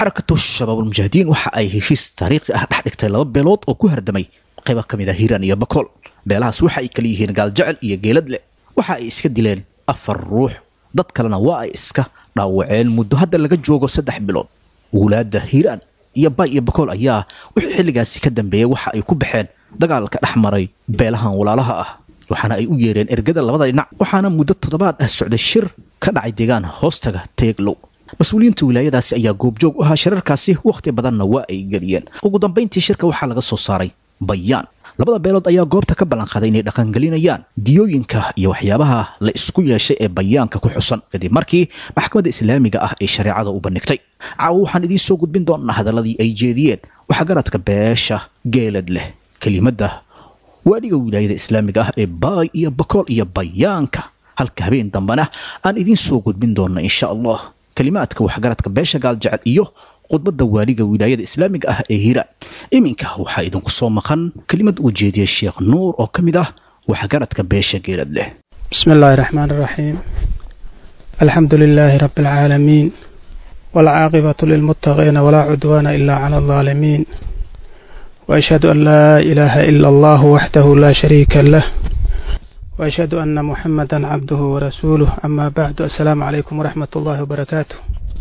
xarakatu shabaabulmujaahidiin waxa ay heshiis taariikhi ah dhex dhigtay laba beelood oo ku hardamay qayba ka mid ah hiiraan iyo bakool beelahaas waxa ay kala yihiin gaaljecel iyo geeladle waxa ay iska dileen afar ruux dad kalena waa ay iska dhaawaceen muddo hadda laga joogo saddex bilood wulaadda hiiraan iyo bay iyo bakool ayaa wixii xilligaasi ka dambeeyey waxa ay ku baxeen dagaalka dhex maray beelahan walaalaha ah waxaana ay u yeereen ergada labada dhinac waxaana muddo toddobaad ah socday shir ka dhacay deegaan hoostaga teeglow mas-uuliyiinta wilaayadaasi ayaa goobjoog u ahaa shirarkaasi wakhti badanna waa ay geliyeen ugu dambayntii shirka waxaa laga soo saaray bayaan labada beelood ayaa goobta ka ballanqaaday inay dhaqangelinayaan diyooyinka iyo waxyaabaha la isku yeeshay ee bayaanka ku xusan kadib markii maxkamadda islaamiga ah ay shareecada u bandhigtay caawo waxaan idiin soo gudbin doonaa hadaladii ay jeediyeen waxaa garadka beesha geelad leh kelimadda waadhiga wilaayada islaamiga ah ee baay iyo bakool iyo bayaanka halka habeen dambena aan idiin soo gudbin doona insha allah kelimaadka waxgaradka beesha gaaljecel iyo khudbadda waaliga wilaayada islaamiga ah ee hiiraan iminka waxaa idinku soo maqan kelimad uu jeediyey sheekh nuur oo ka mid ah waxgaradka beesha geelad leh بسم الله الرحمن الرحيم الحمد لله رب العالمين والعاقبة للمتقين ولا عدوان إلا على الظالمين وأشهد أن لا إله إلا الله وحده لا شريك له وأشهد أن محمدا عبده ورسوله أما بعد السلام عليكم ورحمة الله وبركاته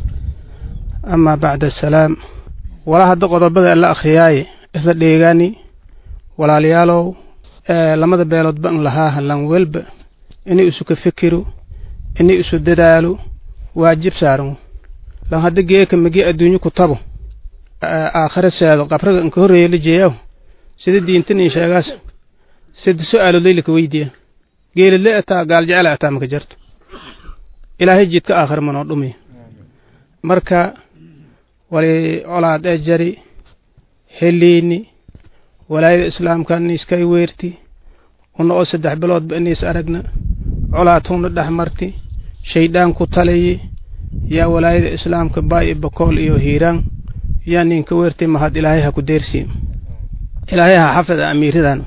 أما بعد السلام ولا هذا قضبة إلا أخرياي إذا ديغاني ولا ليالو آه لما بيلود بأن لها لان ولب إني أسوك فكرو إني أسو ددالو واجب سارو لان هذا جيك مجي الدنيا كتابو آه آخر السيادة قبرك انك هرية لجيو سيد دينتني شاقاس سيد سؤال ليلك ويديه geeli le ataa gaal jecel ataa maka jarto ilaahay jidka aakhir manoo dhumi marka wali colaad ee jari heliini walaayada islaamkan iskay weerti una oo saddex biloodba inays aragna colaad huna dhex marti shaydaan ku talayi yaa walaayada islaamka baay bakool iyo hiiraan yaa ninka weerti mahad ilaahay ha ku deersi ilaahay ha xafida amiiradan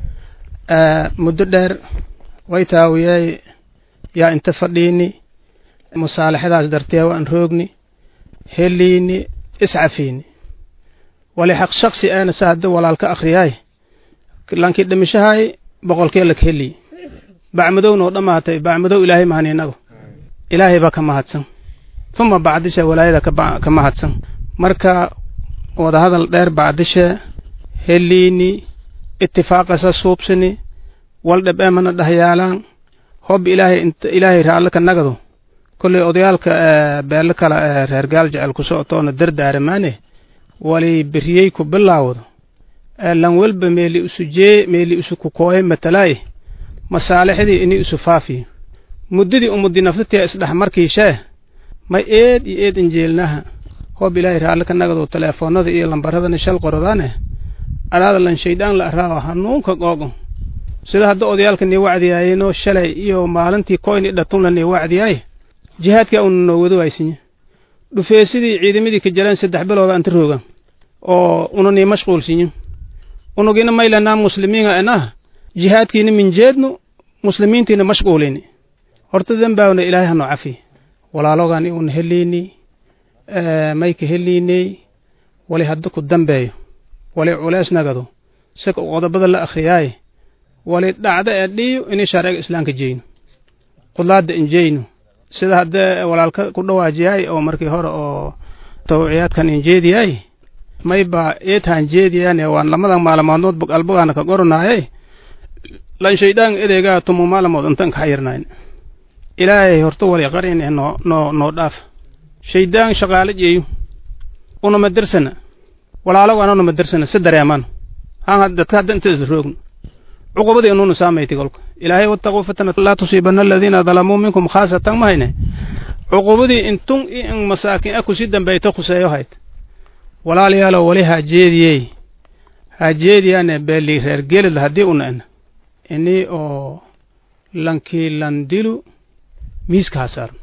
muddo dheer way taawiyey yaa inta fadhiini musaalaxadaas dartee waan roogni heliini iscafiini wali xaq shaksi aana sa hadda walaalka akhriyaay lankii dhimishahay boqolkee lak heliy bacmadowna oo dhammaatay bacmadow ilaahay mahan inago ilaahay baa ka mahadsan uma bacdisha walaayada ka mahadsan marka wadahadal dheer bacdishe heliini itifaaqasa suubsini wal dhab eemana dhahyaalaan hob ilaahay ilaahay raalle ka nagado kolley odayaalka beelle kala reer gaal jecel ku socotoona dardaaramaane wali beriyey ku bilaawdo lan welba meeli isu jee meeli isu ku kooye matalaaye masaalixdii ini isu faafiyo muddadii umudi naftatia isdhex markiishee may eed iyo eed injeelnaha hob ilaahay raalle ka nagado teleefoonada iyo lambaradana shal qorodaane adhaada lan shaydaan la araawo hanuunka googo sida hadda odayaalka nii wacdiyaayeenoo shalay iyo maalintii koyni dhatunla nii wacdiyaay jihaadkaa una noo wado waaysinya dhufeesidii ciidamadii ka jaleen saddex bilooda anta roogan oo una nii mashquulsinya unugina maylanaa muslimiinga enah jihaadkiina minjeednu muslimiintiina mashquulini horta dembaawna ilaahay hanoo cafi walaalogan una heliini mayka heliiney wali hadda ku dambeeyo wali culees nagado sika qodobada la akhriyaaye wali dhacda ee dhiyo inay sharciga islaamka jeyno qudlaadda injeyno sida haddee walaalka ku dhawaajiyaay oo markii hore oo tawciyaadkan injeediyaay mayba eetaan jeediyaane waan lamadan maalmoodnood albogaana ka goronaaye lan shaydaan edeegaa tumu maalamood intan ka xayirnayn ilaahay horta wali qarine noo noo noo dhaaf shaydaan shaqaale jeeyo unama dirsana walaalagaan unama dirsana si dareemaan haan dadka hadda inta isla roogno cuqubadii inuuna saamayti kolka ilaahay wattaquu fitna laa tusiibanna aladiina dalamuu minkum khaasatan mahayne cuqubadii intun i in masaakin aku si dambayta khuseeyo hayd walaalayaalo wali haa jeediyey haa jeediyaane beeli reer gelid haddii una en ini oo lankii landilu miiska ha saarno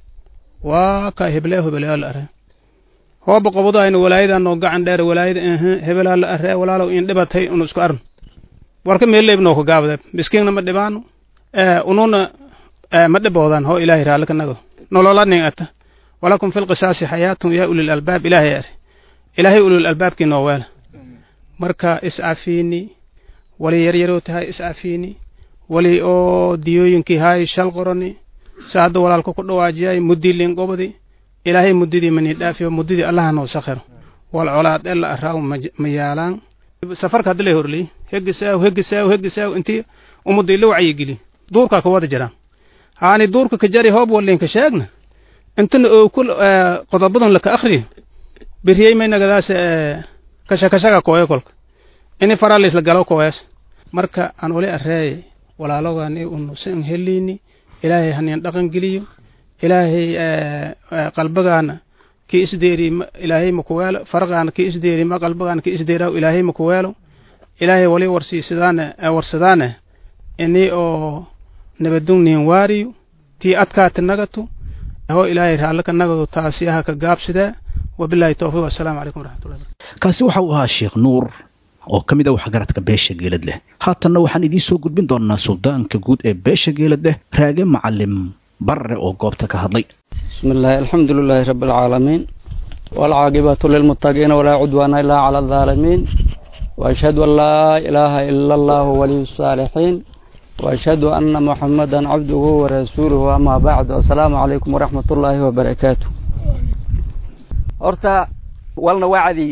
waa ka heblee hebelyaa la aree hooba qobado ayna walaayadaa noo gacan dheer walaayada ehe hebelaa la aree walaalow in dhibatay unu isku arno warka meelleeb noo ka gaabade miskiinna ma dhibaano ununa ma dhiboodan ho ilaahay raalli ka nago nolola ning ata walakum fi lqisaasi xayaatun yaa ulil albaab ilaahay ari ilaahay ulil albaabkii noo weela marka iscafiini wali yaryarow tahay iscafiini wali oo diyooyinkii haay shal qorani sa hadda walaalka ku dhawaajiyay muddii liinqobadi ilaahay muddidii manii dhaafiyo muddidii allaha noo sakhiro wal colaad ela araaw ma yaalaan safarka haddi lay horley hegisaaw hegisaaw hegisaaw intii ummadii la wacyigeli duurkaa ka wada jiraan haani duurka ka jari hoob walinka sheegna intana oo kul qodobadan laka akhriyo beriyey maynagadaas kashakashaga kooye kolka ini faralisla galo kooyas marka aan wali areeye walaalogani unusan helini ilaahay haniin dhaqan geliyo ilaahay qalbagaana ki isdeeri ilaahay makuweelo farqaana ki isdeeri ma qalbagaana ki isdeeraw ilaahay makuweelo ilaahay wali warsiisadaane warsadaane ini oo nabadugniin waariyo tii adkaati nagatu ho ilaahay raallaka nagadu taasi aha ka gaabsidee wabilaahi towfiiq assalaamu calaykum waraxmatullahi kaasi waxa uu ahaa sheekh nuur oo ka mid ah waxgaradka beesha geelad leh haatanna waxaan idiin soo gudbin doonaa suldaanka guud ee beesha geelad leh raage macalim barre oo goobta ka hadlay بسم الله الحمد لله رب العالمين والعاقبة للمتقين ولا عدوان إلا على الظالمين وأشهد أن لا إله إلا الله ولي الصالحين وأشهد أن محمدا عبده ورسوله أما بعد السلام عليكم ورحمة الله وبركاته horta walna wacdi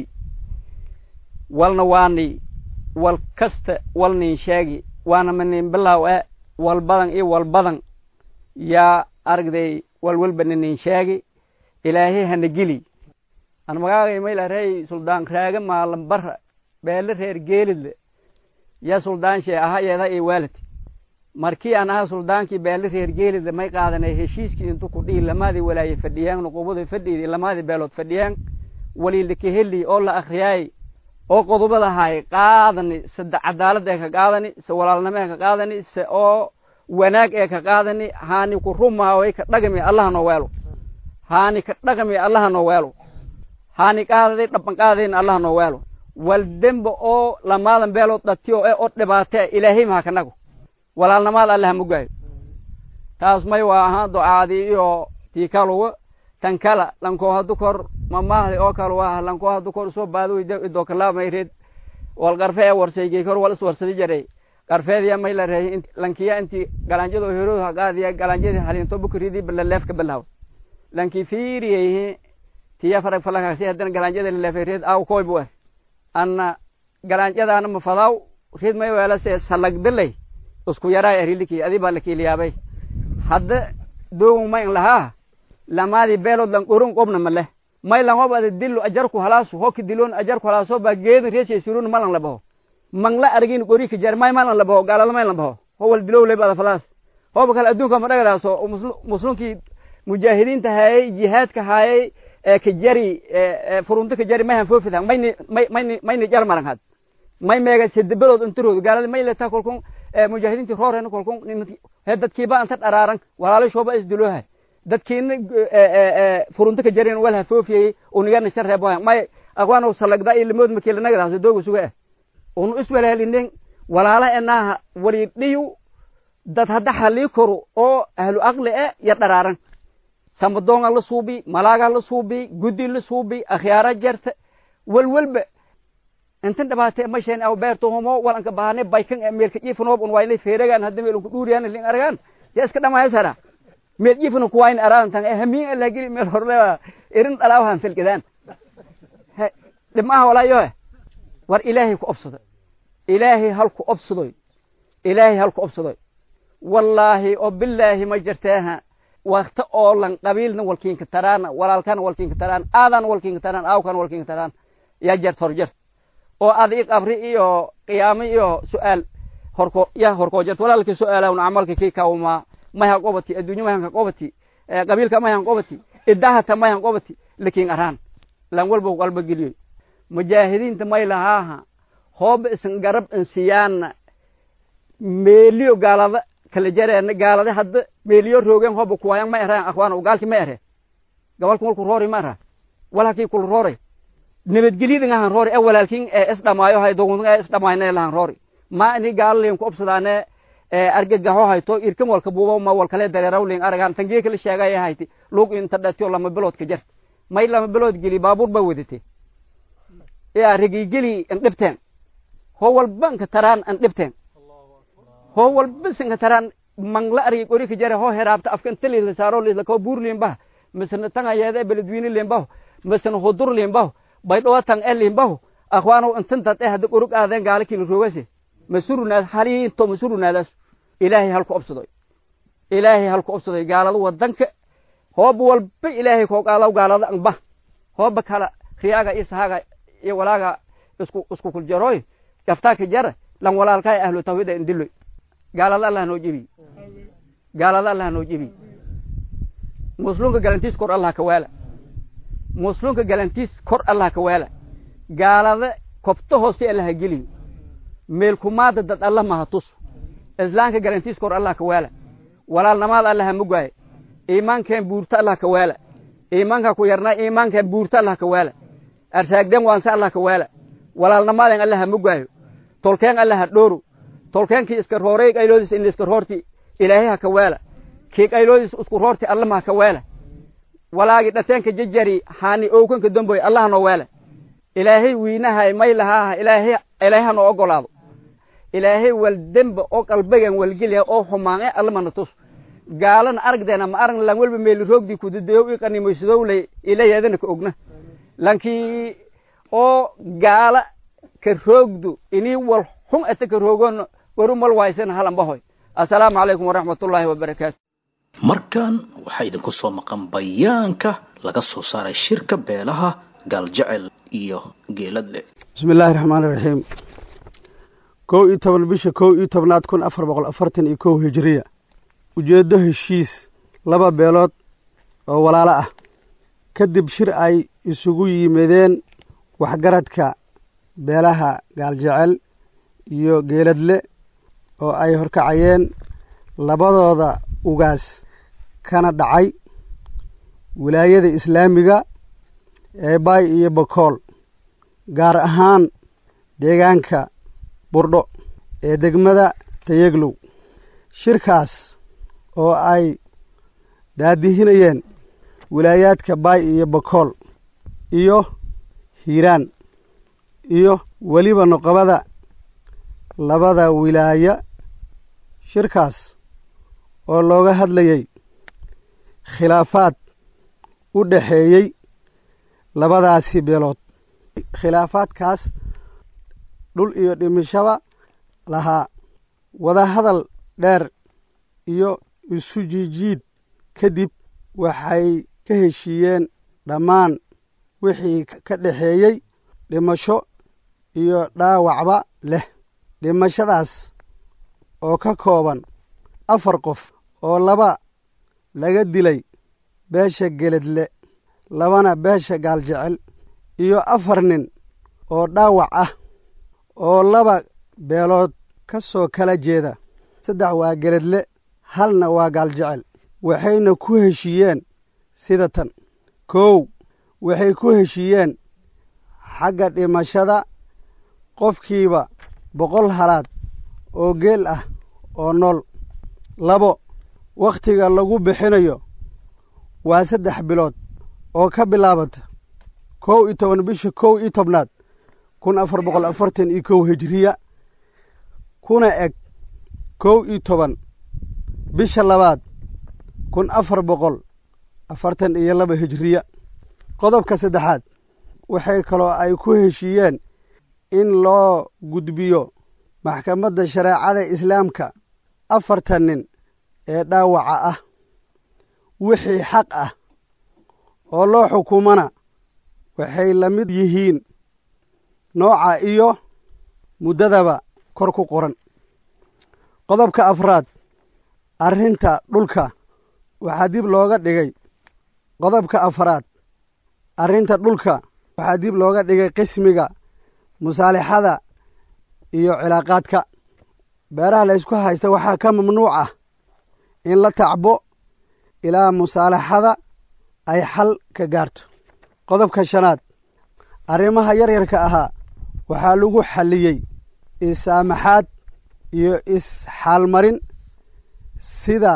walna waani wal kasta walnin sheegi waana manin bilow e wal badan iyo wal badan yaa aragday walwalba nanin sheegi ilaahay hana geli an magaagay maylarey suldaan raaga maalan bara beele reer geelidle ya suldaan shee aha yeeda iyo waalid markii aan aha suldaankii beele reer geelidle may qaadanay heshiiskii intu ku dhihi lamaadii walaaye fadhiyeen nuqubaday fadhiidii lamaadii beelood fadhiyeen waliilaka heli oo la akhriyaay oo qodobada haay qaadani sade cadaalad ee ka qaadani se walaalnimo ee ka qaadani se oo wanaag ee ka qaadani haani ku rumaaway ka dhagami allaha noo weelo haani ka dhagami allaha noo weelo haani qaadaday dhaban qaadayn allaha noo weelo wal dembe oo lamaadan beelood dhatiyo ee oo dhibaatee ilaahay maha kanago walaalnamaad allaha mugaayo taas may waa ahaan ducaadii iyo tii kaluwa tan kala lankoo hadu kor mamahdi oo kale waa lankoo hadu kor soo baado idoo kalaamayreed wal qarfe ee warsaygay kor wal iswarsadi jaray qarfeediya may la reeyay lankiya intii galanjado herooda hagaadiya galanjadi halinto bukridii balaleefka balaw lanki fiiriyay tiya farag falakaasi haddana galanjada laleefay aw koy bu anna galanjadaana mafadaw rid may weelase salagdalay isku yaraa eriliki adi baa lakiiliyaabay hadda doogun may lahaa lamaadi beelood lan qorun qobna male may lan hob ada dillo ajarku halaasu hoki dilon ajarku halaaso baa geedin reeshay surun malan labaho mangla argin qori ka jar may malan labaho gaalada may labaho howal dilow lay bada falaas hoba kale adduunka ma dhagadaaso muslimkii mujaahidiinta hayay jihaadka hayay ka jari furunta ka jari mayhan foofida mayni mayni mayni jar maran had may meega sedebadood intirood gaalada may letaa kolkun mujaahidiintii rooreen kolkun he dadkiiba anta dharaaran walaalashooba isdiloohay dadkiina furunta ka jareen walha foofiyey unigana shareebohay may aqwaano salagda iyo limood makiilanagadaas dooga suga ah unu iswalaalinen walaala enaaha wali dhiyu dad hadda halii koro oo ahlu aqli e ya dharaaran samadoonga la suubi malaaga la suubi guddi la suubi akhyaara jarta walwalba intan dhabaate masheen aw beerto homo walanka bahane baykan e meelka jiifanoob un waynay feeragaan hadda meelunku dhuuriyaan lin aragaan ya iska dhamahaysara meel jiifana kuwayn araan tan e hamiin allah geli meel horle irin dhalaawahan filgadaan dhibmaha walaayo war ilaahay ku obsado ilaahay halku obsadoy ilaahay halku obsadoy wallaahi oo bilaahi ma jirteeha wakta oo lan qabiilna walkiinka taraan walaalkana walkiinka taraan aadan walkiinka taraan aawkana walkiinka taraan yaa jert hor jert oo adi qabri iyo qiyaamo iyo su'aal horko ya horkoo jert walaalkii su'aalawn camalka kii kawmaa mayhan qobati adduunyo mayhanka qobati qabiilka mayhan qobati idahata mayhan qobati lakiin araan lan walba qalba geliyoy mujaahidiinta may lahaaha hooba isan garab insiyaana meeliyo gaalada kala jareena gaalada hadda meeliyo roogeen hooba kuwayan ma ereen akhwaano gaalki ma ere gabalku walku roori ma era walakii kula roore nabadgelyada ngahan roori e walaalkin ee is dhamaayo hay doguntan ee is dhamaayna lahan roori ma ini gaalaliin ku obsadaane argagaxo hayto irkan walka buuba ma walkale dareerawling aragaan tangee kala sheegaya hayti lug inta dhatiyo lama bilood ka jarta may lama bilood geli baabuur baa wadatay yaa rigigeli an dhibteen hoo walba nka taraan an dhibteen hoo walba sinka taraan mangla argi qori ka jare hoo heraabta afka inta liisla saaro liisla koo buur liimbaha misna tanga yeeda beledweyne liimbaho misna hudur liimbaho baydhowa tang e liimbaho akhwaanow intantad eh hadda qorug aadeen gaala kila roogase masurunaad haliinto masurunaadaas ilaahay halku obsadoy ilaahay halku obsadoy gaalada wadanka hooba walba ilaahay koo qaalaw gaalada anba hooba kala riyaaga iyo sahaaga iyo walaaga isku isku kuljaroy gaftaaka jara lan walaalkaa ahlu tawhida indiloy gaalada allah noo jebi gaalada allah noo jebi muslimka galantiis kor allah ka waala muslimka galantiis kor allah ka waala gaalada kobto hooste allah geliyo meelkumaada dad allah maha tus islaamka galantiis kor allah ka waala walaalnamaada allah mugaaye iimaankeen buurta allah ka waala iimaanka ku yarnaa iimaankeen buurta allah ka waala arsaagden waanse allah ka waala walaalnamaadeen allah mugaayo tolkeen allah ha dhooro tolkeenkii iska roorey qayloodiis in iska roorti ilaahay ha ka waala kii qayloodiis isku roorti alla ma ha ka waala walaagi dhateenka jajari haani owkanka damboy allah noo waala ilaahay wiinahay may lahaaha ilaahay ilaahay ha noo ogolaado ilaahay wal demba oo qalbigan walgeliya oo xumaange alla mana tus gaalana aragdeena ma arag lan walba meeli roogdii kudadeyow i qanimaysadowlay ilayadana ka ogna lankii oo gaala ka roogdu inii wal xun ata ka roogoon waru mal waaysan halanbahoy assalaamu calaykum waraxmatullaahi wabarakaatu markan waxaa idinku soo maqan bayaanka laga soo saaray shirka beelaha gaaljecel iyo geeladle bismi illaahi raxmaani raxiim kow iyo toban bisha kow iyo tobnaad kun afar boqol afartan iyo kow hijiriya ujeeddo heshiis laba beelood oo walaalo ah kadib shir ay isugu yimideen waxgaradka beelaha gaaljecel iyo geeladle oo ay horkacayeen labadooda ugaas kana dhacay wilaayada islaamiga ee baay iyo bakool gaar ahaan deegaanka burdho ee degmada tayeglow shirkaas oo ay daadihinayeen wilaayaadka baay iyo bakool iyo hiiraan iyo weliba noqobada labada wilaaya shirkaas oo looga hadlayey khilaafaad u dhexeeyey labadaasi beelood khilaafaadkaas dhul iyo dhimishaba lahaa wadahadal dheer iyo isu jiijiid kadib waxay ka heshiiyeen dhammaan wixii ka dhexeeyey dhimasho iyo dhaawacba leh dhimashadaas oo ka kooban afar qof oo laba laga dilay beesha geledle labana beesha gaaljecel iyo afar nin oo dhaawac ah oo laba beelood ka soo kala jeeda saddex waa geledle halna waa gaaljecel waxayna ku heshiiyeen sida tan kow waxay ku heshiiyeen xagga dhimashada qofkiiba boqol halaad oo geel ah oo nool labo wakhtiga lagu bixinayo waa saddex bilood oo ka bilaabata kow iyo toban bisha kow iyo tobnaad kun afar boqol afartan iyo kow hijiriya kuna eg kow iyo toban bisha labaad kun afar boqol afartan iyo laba hijiriya qodobka saddexaad waxay kaloo ay ku heshiiyeen in loo gudbiyo maxkamadda shareecada islaamka afartan nin ee dhaawaca ah wixii xaq ah oo loo xukumana waxay la mid yihiin nooca iyo muddadaba kor ku qoran qodobka afraad arrinta dhulka waxaa dib looga dhigay qodobka afraad arrinta dhulka waxaa dib looga dhigay qismiga musaalixada iyo cilaaqaadka beeraha laysku haysta waxaa ka mamnuuc ah in la tacbo ilaa musaalaxada ay xal ka gaarto qodobka shanaad arrimaha yaryarka ahaa waxaa lagu xalliyey isaamaxaad iyo is-xaalmarin sida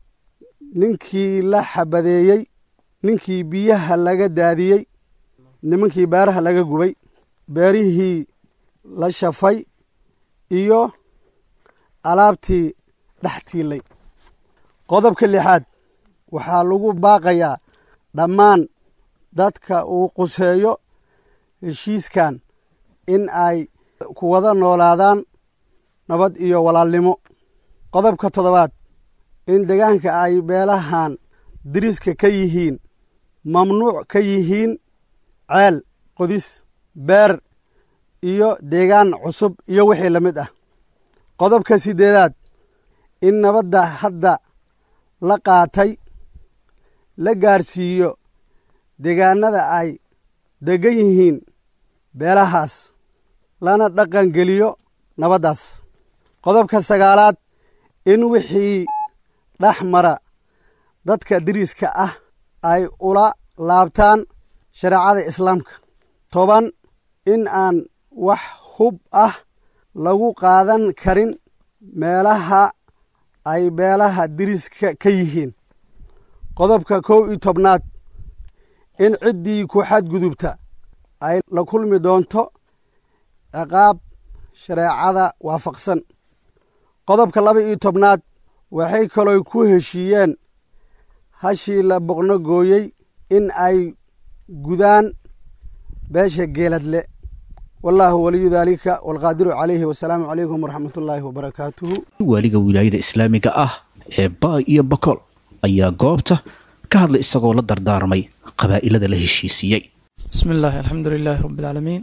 ninkii la xabadeeyey ninkii biyaha laga daadiyey nimankii beeraha laga gubay beerihii la shafay iyo alaabtii dhex tiilay qodobka lixaad waxaa lagu baaqayaa dhammaan dadka uu quseeyo heshiiskan in ay ku wada noolaadaan nabad iyo walaalnimo qodobka toddobaad in degaanka ay beelahan diriska ka yihiin mamnuuc ka yihiin ceel qodis beer iyo deegaan cusub iyo wixii la mid ah qodobka siddeedaad in nabadda hadda la qaatay la gaarsiiyo deegaanada ay deggan yihiin beelahaas lana dhaqan geliyo nabaddaas qodobka sagaalaad in wixii dhex mara dadka diriska ah ay ula laabtaan shareecada islaamka toban in aan wax hub ah lagu qaadan karin meelaha ay beelaha diriska ka yihiin qodobka kow iyo tobnaad in ciddii ku xadgudubta ay la kulmi doonto ciqaab shareecada waafaqsan qodobka laba iyo tobnaad waxay kaloo ku heshiiyeen hashii la boqno gooyey in ay gudaan beesha geeladle wallaahu waliyu daalika waalqaadiru calayhi wasalaamu calaykum waraxmat ullaahi wabarakaatuhu waaliga wilaayada islaamiga ah ee baay iyo bakool ayaa goobta ka hadlay isagoo la dardaarmay qabaa'ilada la heshiisiiyey بسم الله الحمد لله رب العالمين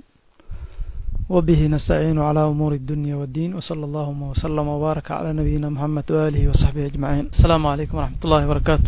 وبه نستعين على أمور الدنيا والدين وصلى اللهم وسلم وبارك على نبينا محمد وآله وصحبه أجمعين السلام عليكم ورحمة الله وبركاته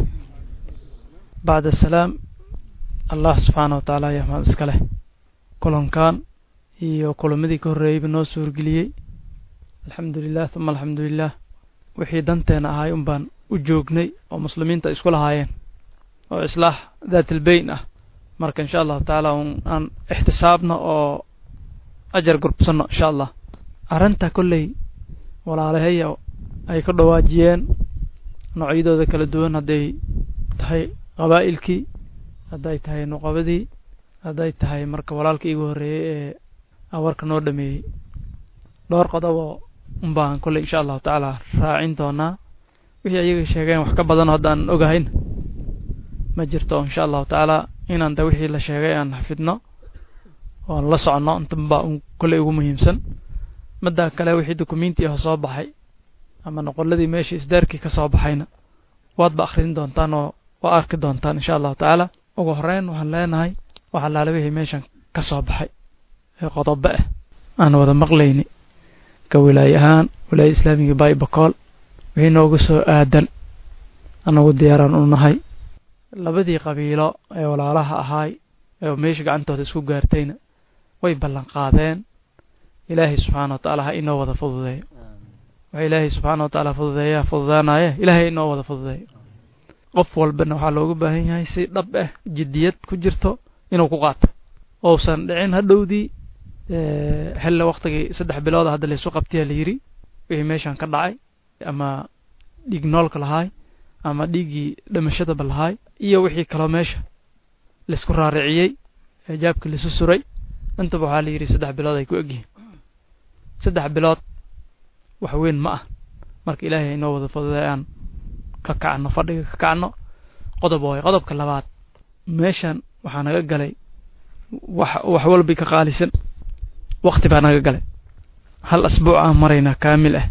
بعد السلام الله سبحانه وتعالى يا محمد اسكاله كلن كان iyo kulamadii ka horreeyeyba noo suurgeliyey alxamdulilah uma alxamdulilah wixii danteena ahay un baan u joognay oo muslimiinta isku lahaayeen oo islaax daatilbeyn ah marka insha allahu tacaala un aan ixtisaabno oo ajar gurbsano insha allah arrinta kolley walaalahaya ay ka dhawaajiyeen noocyadooda kala duwan hadday tahay qabaa'ilkii hadday tahay nuqabadii hadday tahay marka walaalka iigu horreeyey ee awarka noo dhameeyey dhowr qodoboo un baan kolley insha allahu tacaala raacin doonaa wixii ayaga sheegeen wax ka badan haddaan ogahayn ma jirto insha allahu tacaala inaan da wixii la sheegay aan xafidno oan la soconno intanbaa un kolley ugu muhiimsan middaa kale wixii dukumenti ah soo baxay ama noqoladii meesha isdaarkii ka soo baxayna waadba akhrin doontaan oo waa arki doontaan insha allahu tacaala ugu horreyn waxaan leenahay waxa laala wixii meeshan ka soo baxay ee qodobo ah aan wada maqlayni ka wilaaye ahaan wilaaya islaamiga baay bakool wixii nooga soo aadan anagu diyaaraan u nahay labadii qabiilo ee walaalaha ahaay ee meesha gacantooda isku gaartayna way ballan qaadeen ilaahay subxaana wa tacaala ha inoo wada fududeeyo waxa ilaahay subxaana wa tacaala fududeeyaa fududaanaye ilaahay inoo wada fududeeyo qof walbana waxaa looga baahan yahay si dhab ah jiddiyad ku jirto inuu ku qaato ousan dhicin hadhowdii xilla waktigii saddex bilooda hadda laysu qabtiya la yidhi wixii meeshan ka dhacay ama dhiig noolka lahaay ama dhiiggii dhimashadaba lahaay iyo wixii kaloo meesha laysku raariciyey eejaabkii laisu suray intaba waxaa la yidhi saddex bilood ay ku egyihiin saddex bilood wax weyn ma ah marka ilaahay inoo wada fududay aan ka kacno fadhiga ka kacno qodob waayo qodobka labaad meeshan waxaa naga galay wax wax walbi ka qaalisan wakti baa naga galay hal asbuuc aan maraynaa kaamil ah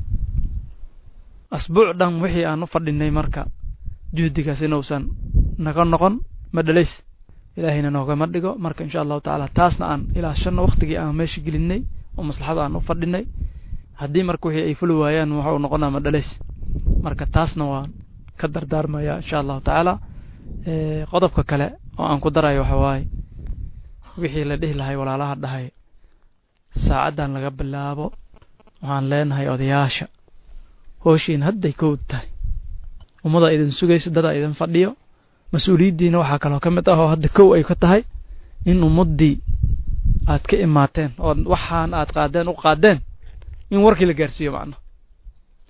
asbuuc dhan wixii aan u fadhinay marka juhdigaas inuusan naga noqon ma dhalays ilaahayna noogama dhigo marka insha allahu tacaala taasna aan ilaashano waktigii aan meesha gelinay oo maslaxada aan u fadhinay haddii marka wixii ay fuli waayaan waxa uu noqonaa ma dhalays marka taasna waan ka dardaarmaya insha allahu tacaala qodobka kale oo aan ku darayo waxa waaye wixii la dhihi lahay walaalaha dhahay saacaddan laga bilaabo waxaan leenahay odayaasha hooshiin hadday kowd tahay ummadaa idin sugaysa dadaa idin fadhiyo mas-uuliyaddiina waxaa kaloo ka mid ah oo hadda kow ay ka tahay in ummaddii aad ka imaateen oo waxaan aad qaadeen u qaadeen in warkii la gaarsiiyo macna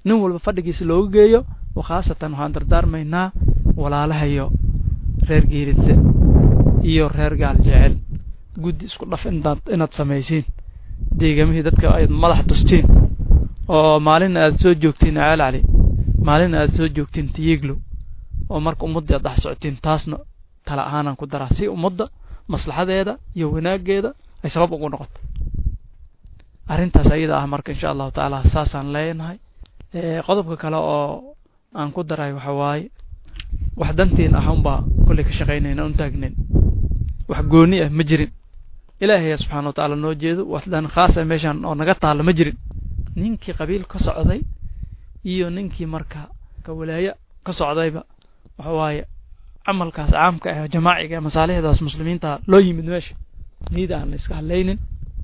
nin walba fadhigiisa looga geeyo wa khaasatan waxaan dardaarmaynaa walaalahayo reer geeridse iyo reer gaal jecel guddi isku dhaf inaad inaad samaysiin deegamihii dadka ayd madax tustiin oo maalina aad soo joogtiin ceel cali maalina aad soo joogtiin tiyiglo oo marka ummadda aad dhex socotiin taasna tala ahaanaan ku daraa si ummadda maslaxadeeda iyo wanaaggeeda ay sabab ugu noqoto arrintaas ayada ah marka insha allahu tacaala saasaan leenahay qodobka kale oo aan ku daray waxa waaye wax dantiin ah unbaa kolley ka shaqaynayna un taagnayn wax gooni ah ma jirin ilaahaya subxana wa tacaala noo jeedo wax dan khaas ah meeshaan oo naga taalla ma jirin ninkii qabiil ka socday iyo ninkii marka ka walaayo ka socdayba waxa waaye camalkaas caamka ah jamaaciga masaalixdaas muslimiinta loo yimid meesha niyada aan la iska hadlaynin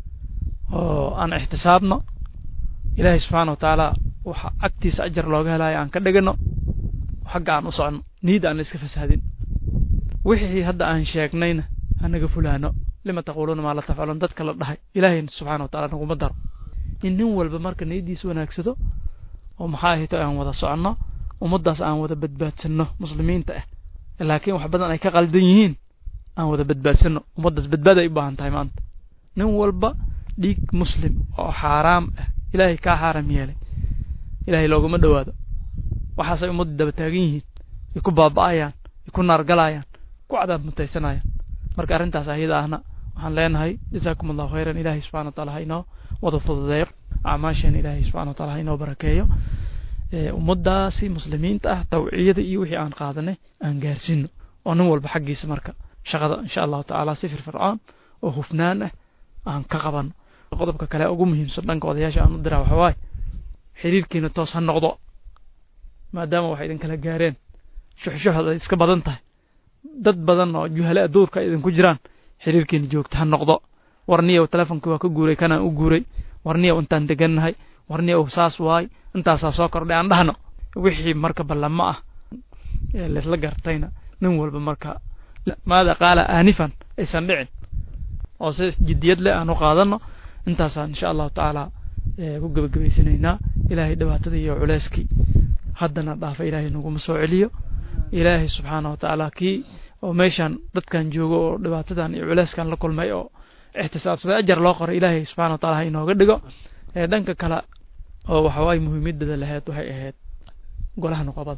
oo aan ixtisaabno ilaahay subxaana wa tacaala waxa agtiisa ajar looga helayo aan ka dhigano xagga aan u socono niyada aan la iska fasahdin wixii hadda aan sheegnayna hanaga fulaano lima taquuluuna maa la tafcaluun dadka la dhahay ilaahay subxaana wa taala naguma daro in nin walba marka niyadiisa wanaagsado oo maxaa ahayto aan wada soconno ummaddaas aan wada badbaadsanno muslimiinta ah laakiin wax badan ay ka qaldan yihiin aan wada badbaadsanno ummaddaas badbaad ay u baahan tahay maanta nin walba dhiig muslim oo xaaraam ah ilaahay kaa xaaram yeelay ilaahay looguma dhowaado waxaasay ummadda daba taagan yihiin ay ku baaba'ayaan ay ku naargalayaan ku cadaab mutaysanayaan marka arrintaas ayada ahna waxaan leenahay jazaakum allahu khayran ilaahay subxana wa taala ha inoo wada fududeeyo acmaasheen ilaahay subxana wa taala ha inoo barakeeyo ummaddaasi muslimiinta ah tawciyada iyo wixii aan qaadanay aan gaarsiino oo nin walba xaggiisa marka shaqada insha allahu tacaala si firfircoon oo hufnaan ah aan ka qabano qodobka kale ugu muhiimsan dhanka odayaasha aan u diraa waxa waaye xiriirkiina toos ha noqdo maadaama waxay idin kala gaareen shuxshuxda ay iska badan tahay dad badan oo juhale aduurka ay idinku jiraan xiriirkiina joogta ha noqdo warniyow telefonkii waa ka guuray kanaan u guuray warniyow intaan degannahay warniyow saas waay intaasaa soo kordhay aan dhahno wixii marka ballamo ah ee laisla gartayna nin walba marka maada qaala aanifan aysan dhicin oo si jiddiyad leh aan u qaadano intaasaan insha allahu tacaala ku gebagabaysanaynaa ilaahay dhibaatada iyo culeyskii haddana dhaafa ilaahay naguma soo celiyo ilaahay subxaana wa tacaala kii oo meeshaan dadkan joogo oo dhibaatadan iyo culeyskan la kulmay oo ixtisaabsaday ajar loo qoray ilaahay subxana wa taala ha inooga dhigo dhanka kale oo waxawaaye muhiimadada lahayd waxay ahayd golaha noqobada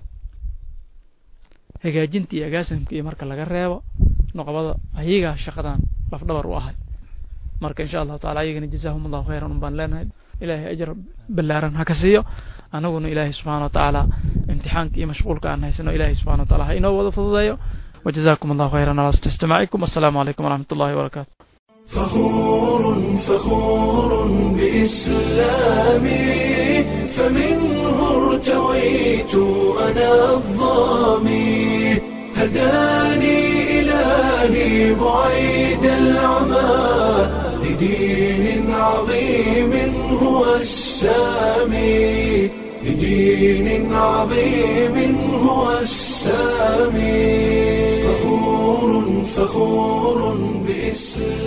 hagaajinta iyo agaasimka iyo marka laga reebo noqobada ayagaa shaqadan lafdhabar u ahay marka insha allahu tacala ayagana jazaahum allahu khayran un baan leenahay ilaahay ajar ballaaran ha ka siiyo anaguna ilaahay subxana wa tacaala imtixaanka iyo mashquulka aan haysano ilaahay subxana wa taala ha inoo wada fududeeyo وجزاكم الله خيرا على استماعكم والسلام عليكم ورحمة الله وبركاته فخور فخور بإسلامي فمنه ارتويت أنا الظامي هداني إلهي بعيد العمى لدين عظيم هو السامي لدين عظيم هو السامي فخور فخور بإسلام